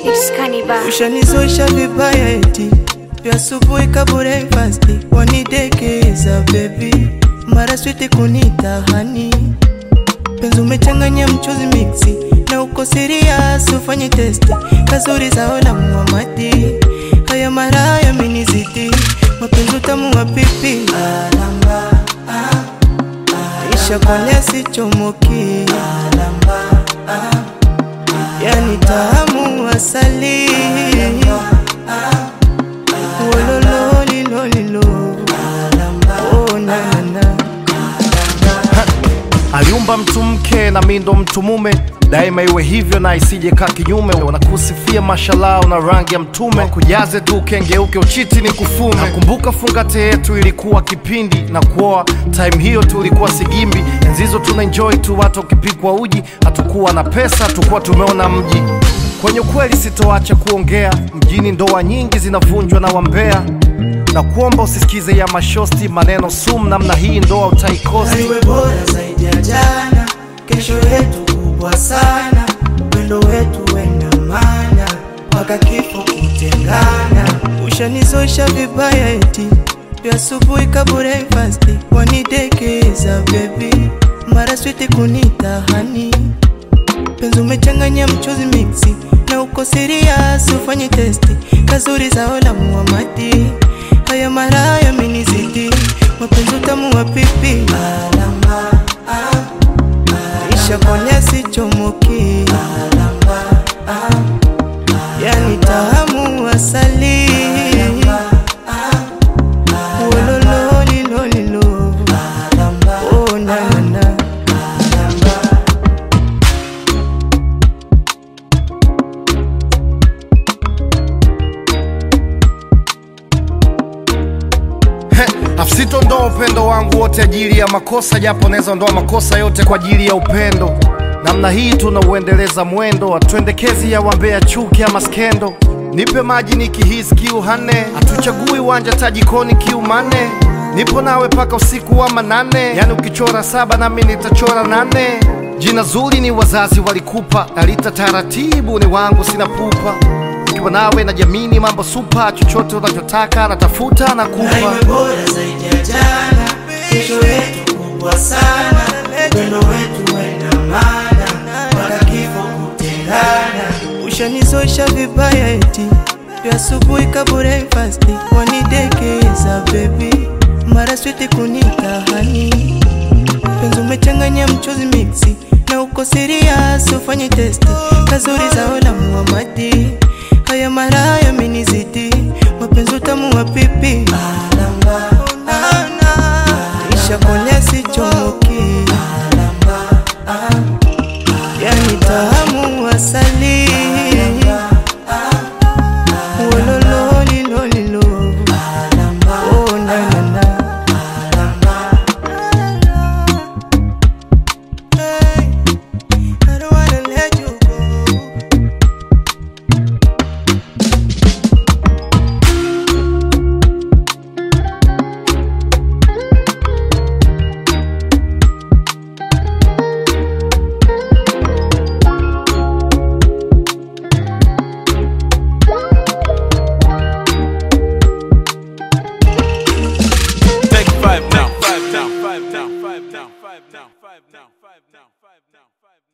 It's Cannibal. Ushanizoesha vibaya eti vya asubuhi ka breakfast wanidekeza baby, mara switi kunita hani, penzi umechanganya mchuzi mixi na uko serious, ufanye testi kazuri zao la Muhamadi, haya mara yamenizidi mapenzi utamu wa pipi alamba isha kolea sichomoki yani tamu asali wolololilolilo oh, na, na, na. aliumba mtu mke na mi ndo mtu mume daima iwe hivyo na isije kaa kinyume wanakusifia mashallah na rangi ya mtume kujaze tu kengeuke uchiti ni kufume nakumbuka fungate yetu ilikuwa kipindi na kuoa time hiyo tulikuwa sigimbi enzizo tuna enjoy tu watu wakipikwa uji hatukuwa na pesa tukuwa tumeona mji kwenye ukweli sitoacha kuongea mjini ndoa nyingi zinavunjwa na wambea na kuomba usisikize ya mashosti maneno sum namna hii ndoa utaikosti iwe bora zaidi ya jana, kesho yetu kubwa sana, wendo wetu wena mana mpaka kifo kutengana. Ushanizoesha vibaya eti vya asubuhi ka breakfast wanidekeza baby, mara switi kunita hani, penzi umechanganya mchuzi mixi na uko serious, ufanye testi kazuri zao la Muhamadi, haya mara yamenizidi mapenzi utamu wa pipi alamba isha kolea sichomoki yani tamu asali wolololilolilo oh, na, na, na. afsitondoa upendo wangu wote ajili ya makosa japo naweza ondoa makosa yote kwa ajili ya upendo namna hii tunauendeleza mwendo atwendekezi ya wambea chuki ama skendo nipe maji nikihisi kiu hane hatuchagui uwanja tajikoni kiu mane nipo nawe paka usiku wa manane yani ukichora saba nami nitachora nane jina zuri ni wazazi walikupa nalita taratibu ni wangu sina pupa ukiwa nawe na jamini mambo supa chochote unachotaka natafuta na Na kupa iwe bora zaidi ya jana, kesho yetu kubwa sana, wendo wetu wena mana mpaka kifo kutengana. Ushanizoesha vibaya eti vya asubuhi ka breakfast wanidekeza baby, mara switi kunita hani, penzi umechanganya mchuzi mixi na uko serious, ufanye testi kazuri zao la Muhamadi, haya mara yamenizidi mapenzi utamu wa pipi alamba isha kolea sichomoki yani tamu asali wolololilolilo oh, na, na, na. Hey, I don't wanna let you go. Take five now. Five down. Five down. Five down. Five down. Five down. Five down. Five down.